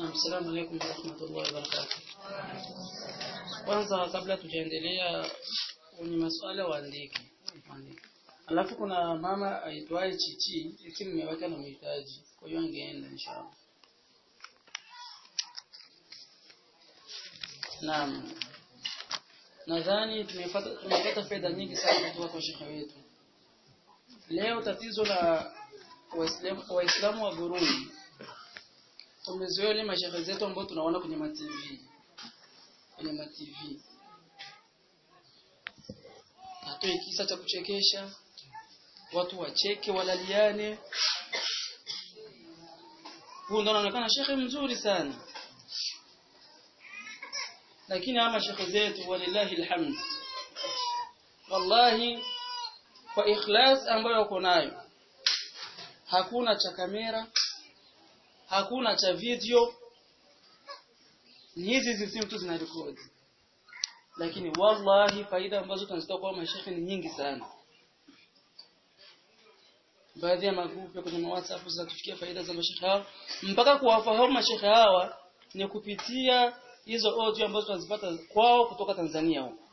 Assalamu alaykum wa rahmatullahi wa barakatuh. Kwanza kabla tujaendelea kwenye masuala waandike. Alafu kuna mama aitwaye Chichi, eti mume wake anamhitaji. Kwa hiyo angeenda inshallah. Naam. Nadhani tumepata tumepata faida nyingi sana kutoka kwa shekhe wetu. Leo tatizo la Waislamu Waislamu wa Burundi tumezoea ile mashehe zetu ambao tunaona kwenye ma TV. Kwenye ma TV. Atoe kisa cha kuchekesha, watu wacheke, walaliane. Huyu ndo anaonekana shekhe mzuri sana. Lakini ama shekhe zetu walillahi alhamd. Wallahi kwa ikhlas ambayo wako nayo hakuna cha kamera hakuna cha video ni hizi hizi simu tu zinarekodi lakini wallahi faida ambazo tunazitoa kwa mashekhe ni nyingi sana baadhi ya magrupu kwenye WhatsApp zinatufikia faida za mashekhe hawa mpaka kuwafahamu mashekhe hawa ni kupitia hizo audio ambazo tunazipata kwao kutoka Tanzania huko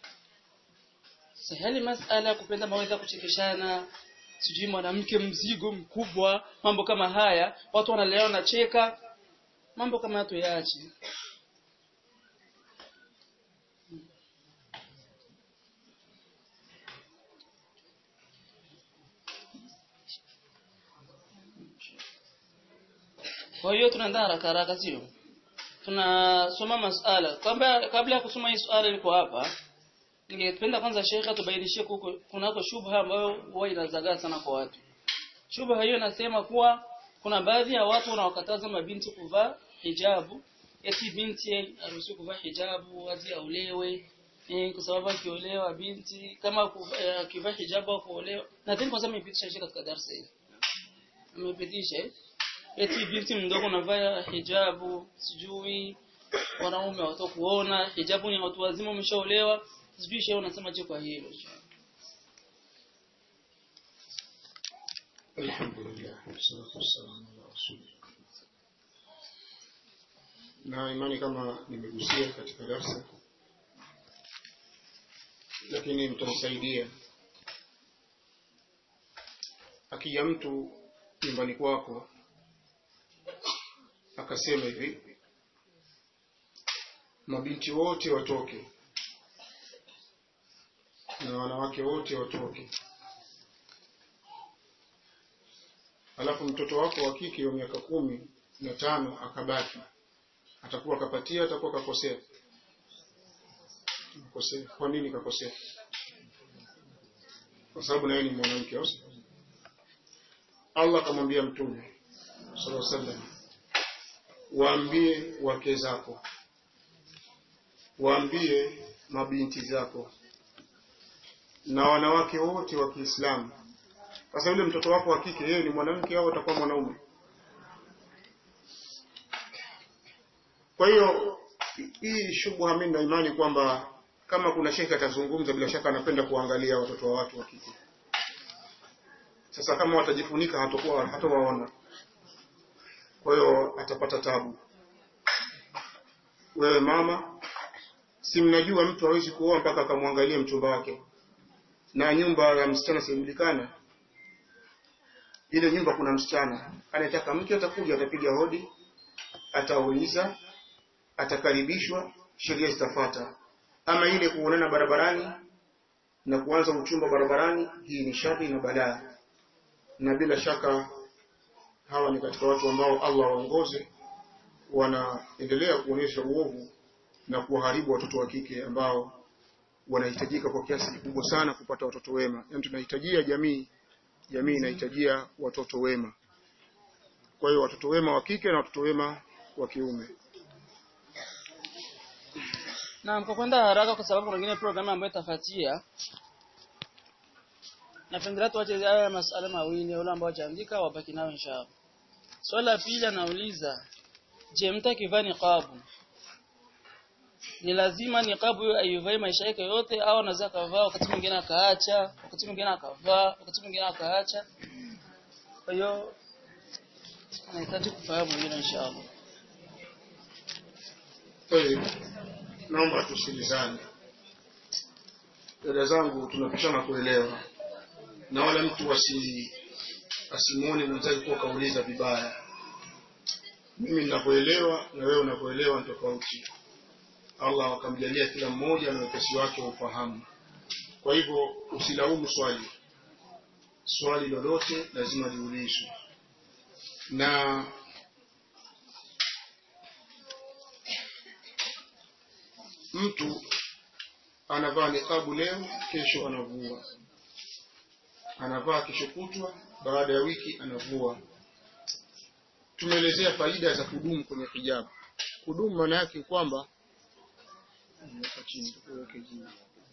sahali masala ya kupenda mawaidha kuchekeshana sijui mwanamke mzigo mkubwa mambo kama haya watu wanalea wanacheka mambo kama hayo yaache kwa hiyo tunaandaa haraka haraka sio tunasoma masala kabla kabla ya kusoma hii swala liko hapa ningependa kwanza shekha tubainishie kunako shubha ambayo huwa inazagaa sana kwa watu. Shubha hiyo inasema kuwa kuna baadhi ya watu wanaokataza mabinti kuvaa hijabu, eti binti haruhusiwi kuvaa hijabu hadi aulewe eh, kwa sababu akiolewa binti kama akivaa hijabu au kuolewa. Nadhani kwanza amepitisha shekha katika darasa hili. Amepitisha eti binti mdogo anavaa hijabu, sijui wanaume watakuona, hijabu ni watu wazima wameshaolewa sijui shehe unasema je kwa hilo Alhamdulillah, wassalatu wassalamu ala rasulillah. Na imani kama nimegusia katika darsa, lakini mtanisaidia. Akija mtu nyumbani kwako akasema hivi, mabinti wote watoke na wanawake wote watoke. Alafu mtoto wako wa kike wa miaka kumi na tano akabaki, atakuwa kapatia, atakuwa kakosea? Kakosea. Kwa nini kakosea? Kwa sababu naye ni mwanamke. au sio? Allah akamwambia Mtume sallallahu alaihi wasallam, waambie wake zako, waambie mabinti zako na wanawake wote wa Kiislamu. Sasa yule mtoto wako wa kike yeye ni mwanamke au atakuwa mwanaume? Kwa hiyo hii shubha, mimi na imani kwamba kama kuna shekhe atazungumza, bila shaka anapenda kuangalia watoto wa watu wa kike. Sasa kama watajifunika, hatakuwa hatawaona, kwa hiyo atapata tabu. Wewe mama, si mnajua mtu hawezi kuoa mpaka akamwangalia mchumba wake na nyumba ya msichana sijulikana. Ile nyumba kuna msichana anataka mke, atakuja, atapiga hodi, atauliza, atakaribishwa, sheria zitafuata. Ama ile kuonana barabarani na kuanza uchumba barabarani, hii ni shari na balaa, na bila shaka hawa ni katika watu ambao Allah waongoze, wanaendelea kuonyesha uovu na kuwaharibu watoto wa kike ambao wanahitajika kwa kiasi kikubwa sana kupata watoto wema. Yaani tunahitajia jamii, jamii inahitajia watoto wema. Kwa hiyo watoto wema wa kike na watoto wema wa kiume. na kwa kwenda haraka kwa sababu kuna nyingine programu ambayo itafuatia napendelea tuache haya masuala mawili wale ambao wajaandika wabaki nao inshallah swali la pili anauliza je mtu akivaa niqabu ni lazima niqabu hiyo aivae maisha yake yote au anaweza akavaa wakati mwingine akaacha wakati mwingine akavaa wakati mwingine akaacha kwa hiyo anahitaji kufahamu hilo inshallah Tayeb. Naomba tusikilizane. Dada zangu tunapishana kuelewa. Na wala mtu asi asimuone mwenzake kuwa kauliza vibaya. Mimi ninapoelewa na wewe unapoelewa ni tofauti. Allah akamjalia kila mmoja na wepesi wake wa ufahamu. Kwa hivyo usilaumu swali. Swali lolote lazima liulizwe. Na mtu anavaa niqabu leo, kesho anavua, anavaa kesho kutwa, baada ya wiki anavua. Tumeelezea faida za kudumu kwenye hijabu. Kudumu maana yake kwamba Weka chini, tuweke juu.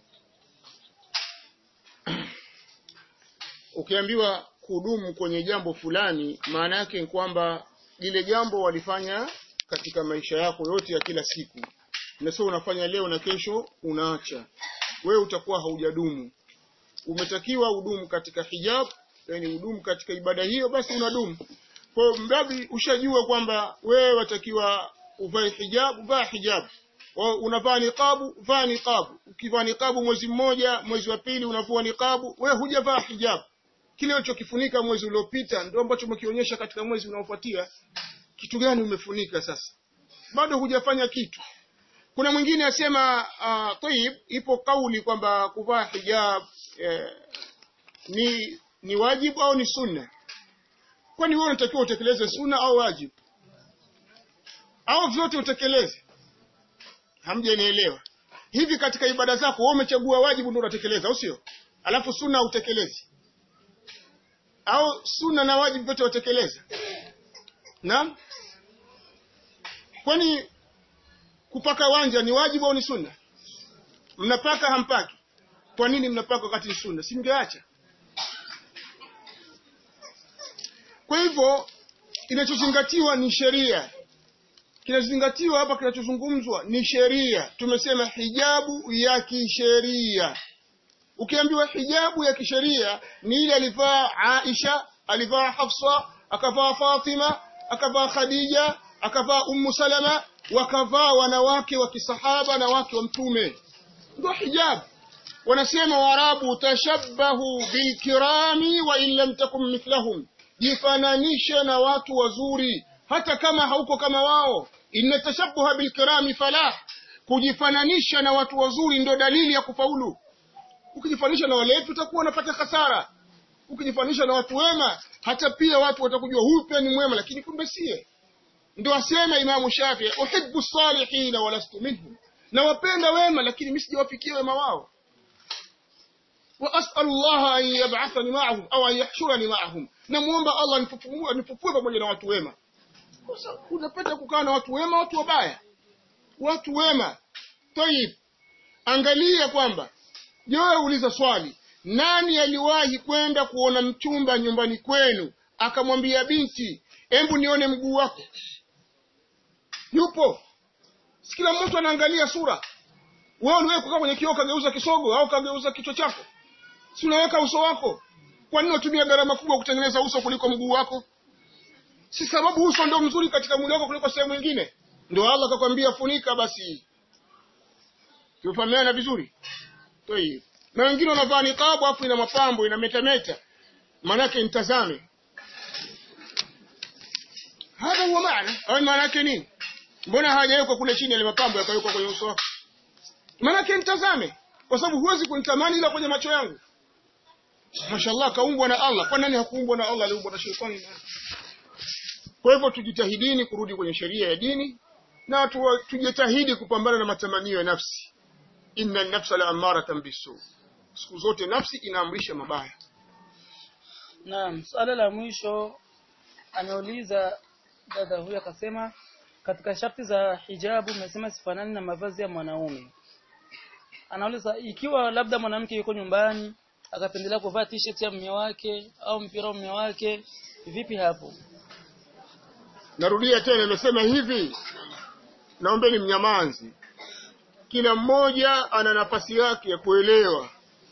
ukiambiwa kudumu kwenye jambo fulani, maana yake ni kwamba lile jambo walifanya katika maisha yako yote ya kila siku na sio unafanya leo na kesho unaacha, wewe utakuwa haujadumu. Umetakiwa udumu katika hijab, yani udumu katika ibada hiyo, basi unadumu. Kwa hiyo mradi ushajua kwamba wewe watakiwa uvae hijab, vaa hijab. Wa- Unavaa niqabu, vaa niqabu. Ukivaa niqabu mwezi mmoja, mwezi wa pili unavua niqabu, wewe hujavaa hijab. Kile ulichokifunika mwezi uliopita ndio ambacho umekionyesha katika mwezi unaofuatia. Kitu gani umefunika sasa? Bado hujafanya kitu. Kuna mwingine asema uh, tayib, ipo kauli kwamba kuvaa hijab eh, ni ni wajibu au ni sunna. Kwani wewe unatakiwa utekeleze sunna au wajibu? Au vyote utekeleze? Hamjanielewa. Hivi katika ibada zako wewe umechagua wajibu ndio unatekeleza, au sio? Alafu sunna utekelezi. Au sunna na wajibu vyote utekeleza? Naam? Kwani kupaka wanja ni wajibu au ni sunna? Mnapaka hampaki? Kwa nini mnapaka wakati ni sunna? Si mngeacha? Kwa hivyo kinachozingatiwa ni sheria. Kinachozingatiwa hapa, kinachozungumzwa ni sheria. Tumesema hijabu ya kisheria. Ukiambiwa hijabu ya kisheria ni ile alivaa Aisha, alivaa Hafsa, akavaa Fatima, akavaa Khadija, akavaa Ummu Salama, wakavaa wanawake wa kisahaba na wake wa Mtume, ndio hijabu. Wanasema Waarabu, tashabbahu bilkirami wa in lam takum mithlahum, jifananishe na watu wazuri hata kama hauko kama wao. Inna tashabbuha bilkirami falah, kujifananisha na watu wazuri ndio dalili ya kufaulu. Ukijifananisha na walevi utakuwa unapata hasara. Ukijifananisha na watu wema, hata pia watu watakujua huyu pia ni mwema, lakini kumbe siye. Ndio asema Imamu Shafii, uhibbu salihina walastu minhum, nawapenda wema lakini mimi sijawafikia wema wao. wa as'alu Allah an yab'athani ma'ahum au an yahshurani ma'ahum, namuomba Allah anifufue anifufue pamoja na watu wema. Sasa unapenda kukaa na watu wema, watu wabaya, watu wema. Tayib, angalia kwamba je, wewe uliza swali, nani aliwahi kwenda kuona mchumba nyumbani kwenu akamwambia binti, hebu nione mguu wako? Yupo? Si kila mtu anaangalia sura. Wewe uliwahi kukaa kwenye kioo kageuza kisogo au kageuza kichwa chako? Si unaweka uso wako? Kwa nini unatumia gharama kubwa kutengeneza uso kuliko mguu wako? Si sababu uso ndio mzuri katika mwili wako kuliko sehemu nyingine? Ndio Allah akakwambia funika basi. Tumefahamiana vizuri? Tayeb. Na wengine wanavaa niqabu afu ina mapambo ina metameta. Maanake nitazame. Hada huwa maana. Au maana yake nini? Mbona hajawekwa kule chini ile mapambo yakawekwa kwenye uso wako? Maana yake nitazame. Kwa sababu huwezi kunitamani ila kwenye macho yangu. Mashallah kaumbwa na Allah. Kwa nani hakuumbwa na Allah aliumbwa na shetani? Kwa hivyo tujitahidini kurudi kwenye sheria ya dini na tu, tujitahidi kupambana na matamanio ya nafsi. Inna nafsa la amaratan bisu. Siku zote nafsi inaamrisha mabaya. Naam, swala la mwisho ameuliza dada huyu akasema katika sharti za hijabu mmesema sifanani na mavazi ya mwanaume. Anauliza ikiwa labda mwanamke yuko nyumbani akapendelea kuvaa t-shirt ya mume wake au mpira wa mume wake vipi hapo? Narudia tena, nimesema hivi, naombeni mnyamanzi. Kila mmoja ana nafasi yake ya kuelewa.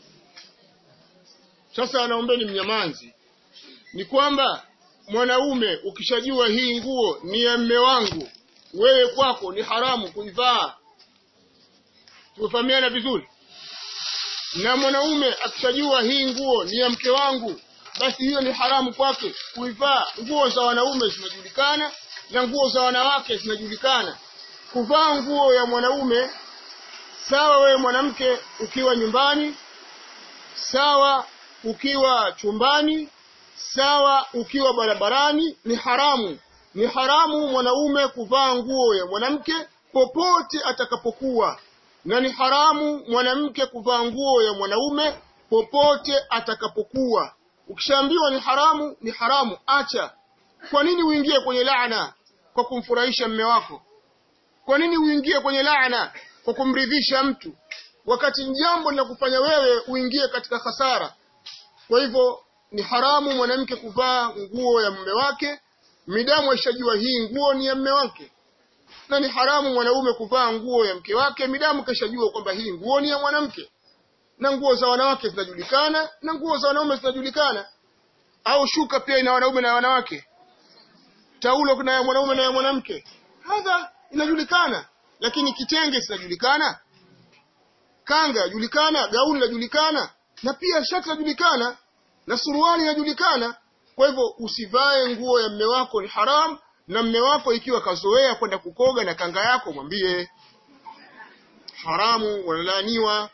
Sasa naombeni mnyamanzi, ni kwamba mwanaume ukishajua hii nguo ni ya mme wangu, wewe kwako ni haramu kuivaa tumefahamiana vizuri na mwanaume akishajua hii nguo ni ya mke wangu basi hiyo ni haramu kwake kuivaa nguo za wanaume zinajulikana na nguo za wanawake zinajulikana kuvaa nguo ya mwanaume sawa wewe mwanamke ukiwa nyumbani sawa ukiwa chumbani sawa ukiwa barabarani ni haramu ni haramu mwanaume kuvaa nguo ya mwanamke popote atakapokuwa na ni haramu mwanamke kuvaa nguo ya mwanaume popote atakapokuwa ukishaambiwa ni haramu ni haramu acha kwa nini uingie kwenye laana kwa kumfurahisha mme wako kwa nini uingie kwenye laana kwa kumridhisha mtu wakati jambo linakufanya wewe uingie katika hasara kwa hivyo ni haramu mwanamke kuvaa nguo ya mume wake midamu aishajua hii nguo ni ya mume wake na ni haramu mwanaume kuvaa nguo ya mke wake midamu kashajua kwamba hii nguo ni ya mwanamke na nguo za wanawake zinajulikana na nguo za wanaume zinajulikana au shuka pia ina wanaume na wanawake taulo kuna ya mwanaume na ya mwanamke hadha inajulikana lakini kitenge zinajulikana kanga yajulikana gauni lajulikana na pia shati lajulikana na suruali inajulikana kwa hivyo usivae nguo ya mme wako ni haram na mme wako ikiwa kazoea kwenda kukoga na kanga yako mwambie haramu wanalaaniwa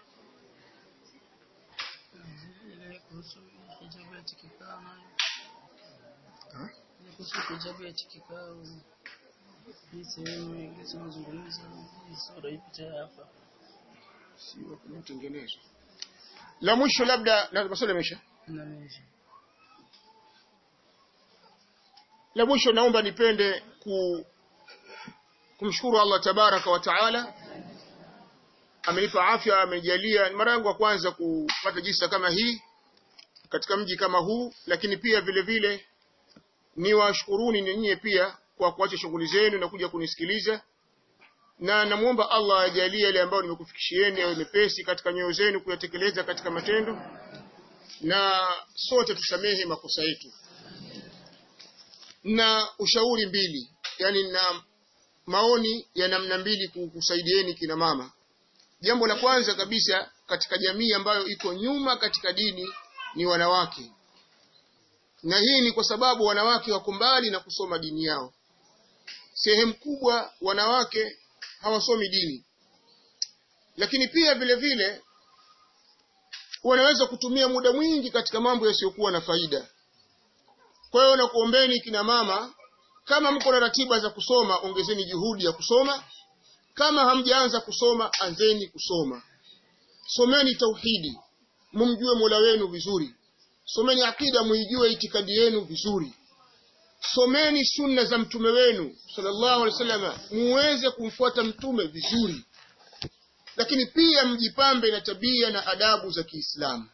Ile kuhusu hijabu ya tikikao nayo. Ile kuhusu hijabu ya tikikao. Hii sehemu ile tunazungumza hii sura hii picha ya hapa. sio kutengenezwa la mwisho labda na maswali yameisha Na meja. la mwisho naomba nipende ku, kumshukuru Allah tabaraka wa taala amenipa afya amenijalia ni mara yangu ya kwanza kupata jisa kama hii katika mji kama huu lakini pia vile vile niwashukuruni ninyi pia kwa kuacha shughuli zenu na kuja kunisikiliza na namuomba Allah ajalie yale ambayo nimekufikishieni yawe mepesi katika nyoyo zenu kuyatekeleza katika matendo na sote tusamehe makosa yetu na ushauri mbili yani na maoni ya namna mbili kusaidieni kina mama jambo la kwanza kabisa katika jamii ambayo iko nyuma katika dini ni wanawake na hii ni kwa sababu wanawake wako mbali na kusoma dini yao sehemu kubwa wanawake hawasomi dini lakini pia vile vile wanaweza kutumia muda mwingi katika mambo yasiyokuwa na faida kwa hiyo nakuombeni kina mama kama mko na ratiba za kusoma ongezeni juhudi ya kusoma kama hamjaanza kusoma anzeni kusoma someni tauhidi mumjue Mola wenu vizuri someni akida muijue itikadi yenu vizuri someni sunna za mtume wenu sallallahu alaihi wasallam muweze kumfuata mtume vizuri lakini pia mjipambe na tabia na adabu za Kiislamu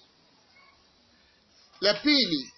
la pili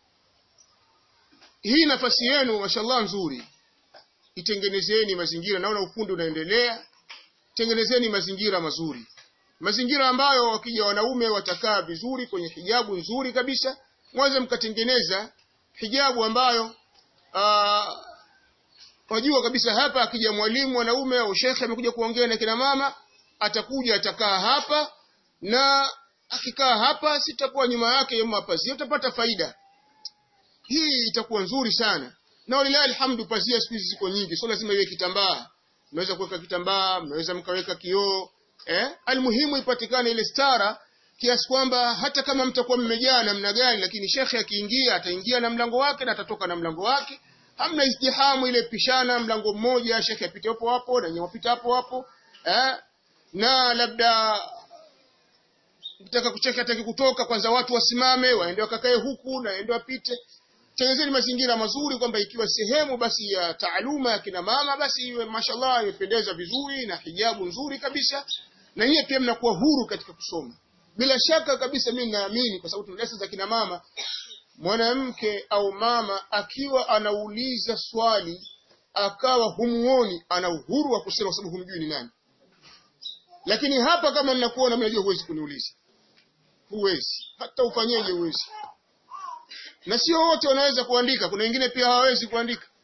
hii nafasi yenu mashallah nzuri itengenezeni mazingira naona ufundi unaendelea tengenezeni mazingira mazuri mazingira ambayo wakija wanaume watakaa vizuri kwenye hijabu nzuri kabisa mwanze mkatengeneza hijabu ambayo aa, wajua kabisa hapa akija mwalimu mwanaume au shekhe amekuja kuongea na kina mama atakuja atakaa hapa na akikaa hapa sitakuwa nyuma yake mapazia utapata faida hii itakuwa nzuri sana na walilahi alhamdu pazia siku hizi ziko nyingi sio lazima iwe kitambaa mnaweza kuweka kitambaa mnaweza mkaweka kioo eh almuhimu ipatikane ile stara kiasi kwamba hata kama mtakuwa mmejaa namna gani lakini shekhe akiingia ataingia na mlango wake na atatoka na mlango wake hamna izdihamu ile pishana mlango mmoja shekhe apite hapo hapo na nyewe apite hapo hapo eh na labda mtaka kucheka hataki kutoka kwanza watu wasimame waende wakakae huku na waende wapite tengenezeni mazingira mazuri kwamba ikiwa sehemu basi ya taaluma ya kina mama basi iwe mashallah imependeza vizuri na hijabu nzuri kabisa na nyie pia mnakuwa huru katika kusoma bila shaka kabisa mimi naamini kwa sababu tuna lesson za kina mama mwanamke au mama akiwa anauliza swali akawa humuoni ana uhuru wa kusema kwa sababu humjui ni nani lakini hapa kama ninakuona mnajua huwezi kuniuliza huwezi hata ufanyeje huwezi na sio wote wanaweza kuandika kuna wengine pia hawawezi kuandika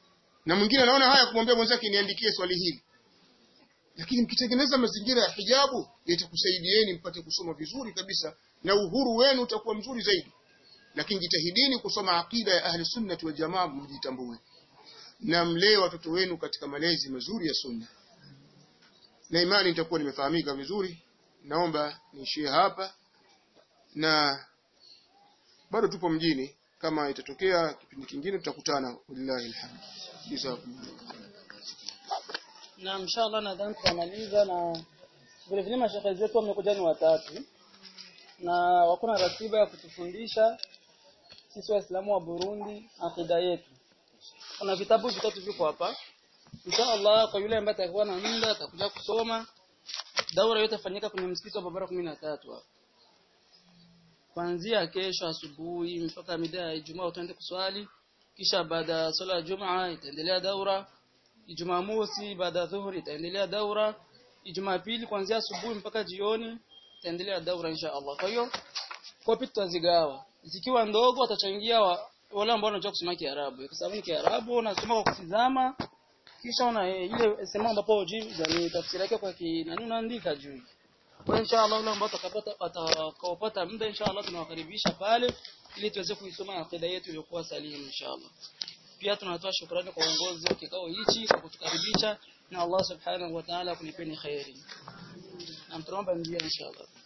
na mwingine anaona haya kumwambia mwenzake niandikie swali hili lakini mkitengeneza mazingira ya hijabu yatakusaidieni mpate kusoma vizuri kabisa na uhuru wenu utakuwa mzuri zaidi lakini jitahidini kusoma akida ya ahli sunnati wal jamaa mjitambue na mlee watoto wenu katika malezi mazuri ya sunna na imani nitakuwa nimefahamika vizuri naomba niishie hapa na bado tupo mjini kama itatokea kipindi kingine tutakutana wallahi alhamd jazakumullah na inshallah nadhani tutamaliza na vile vile mashehe zetu wamekuja ni watatu na wako na ratiba ya kutufundisha sisi waislamu wa Burundi akida yetu kuna vitabu vitatu viko hapa inshallah kwa yule ambaye atakuwa na muda atakuja kusoma daura yote fanyika kwenye msikiti wa Barabara 13 hapa kuanzia kesho asubuhi mpaka mida ya Ijumaa utaenda kuswali kisha baada ya swala ya Jumaa itaendelea daura Jumamosi baada ya dhuhuri itaendelea daura Ijumaa pili kuanzia asubuhi mpaka jioni itaendelea daura insha Allah kwa hiyo kopi tutazigawa zikiwa ndogo watachangia wa, wale ambao wanajua kusoma Kiarabu kwa sababu ni Kiarabu unasoma kwa kutizama kisha una eh, ile sema ambapo hujui yani tafsiri yake kwa kinani unaandika juu kwa inshallah wale ambao watakapata watakaopata muda inshallah tunawakaribisha pale ili tuweze kuisoma akida yetu iliyokuwa salimu inshallah pia tunatoa shukrani kwa uongozi wa kikao hichi kwa kutukaribisha na Allah subhanahu wa ta'ala kulipeni khairi na mtuomba njia inshallah